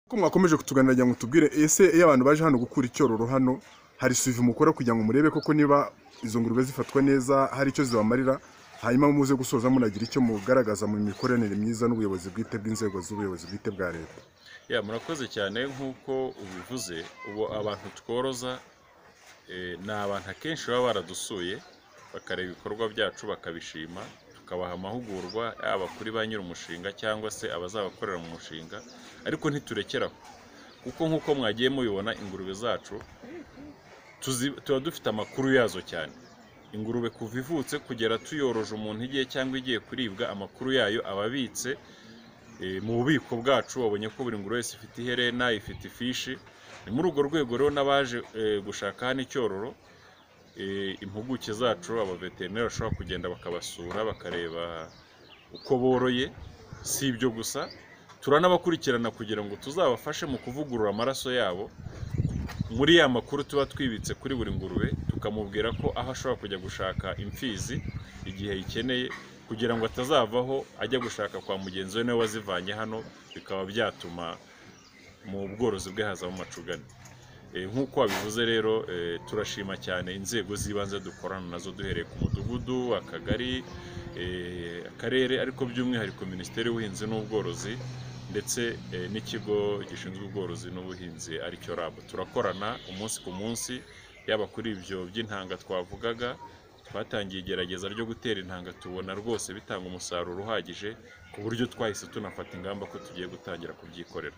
ko mwakomeje kutuganira ngo tubwire ese iyo abantu baje hano gukura icyororo hano hari suivi mukora kugira ngo murebe koko niba izo ngurube zifatwa neza hari icyo zibamarira hanyuma muze gusoza munagira icyo mugaragaza mu mikoranire myiza n'ubuyobozi bwite bw'inzego z'ubuyobozi bwite bwa leta ya murakoze cyane nk'uko ubivuze ubu abantu tworoza eh, ni abantu akenshi baba baradusuye bakareba ibikorwa byacu bakabishima tukabaha amahugurwa yaba kuri ba nyir'umushinga cyangwa se abazabakorera mu mushinga ariko ntiturekera aho kuko nk'uko mwagiye mubibona ingurube zacu tuzi- tuba dufite amakuru yazo cyane ingurube kuva ivutse kugera tuyoroje umuntu igiye cyangwa igiye kuribwa amakuru yayo aba abitse eh, mu bubiko bwacu wabonye ko buri ngurube wese ifite iherena ifite ifishi ni muri urwo rwego rero n'abaje eh, gushaka hano icyororo eh, impuguke zacu abaveterineri bashobora kugenda bakabasura bakareba uko boroye si ibyo gusa turanabakurikirana kugira ngo tuzabafashe mu kuvugurura amaraso yabo muri ya makuru tuba twibitse kuri buri ngurube tukamubwira ko aho ashobora kujya gushaka imfizi igihe ayikeneye kugira ngo atazavaho ajya gushaka kwa mugenzi we niwe wazivanye hano bikaba byatuma mu bworozi bwe hazamo amacugane Eh, nk'uko wabivuze rero eh, turashima cyane inzego z'ibanze dukorana nazo duhereye ku mudugudu akagari eh, akarere ariko by'umwihariko minisiteri y'ubuhinzi n'ubworozi ndetse eh, n'ikigo gishinzwe ubworozi n'ubuhinzi aricyo RAB turakorana umunsi ku munsi yaba kuri ibyo by'intanga twavugaga twatangiye igerageza ryo gutera intanga tubona rwose bitanga umusaruro uhagije ku buryo twahise tunafata ingamba ko tugiye gutangira kubyikorera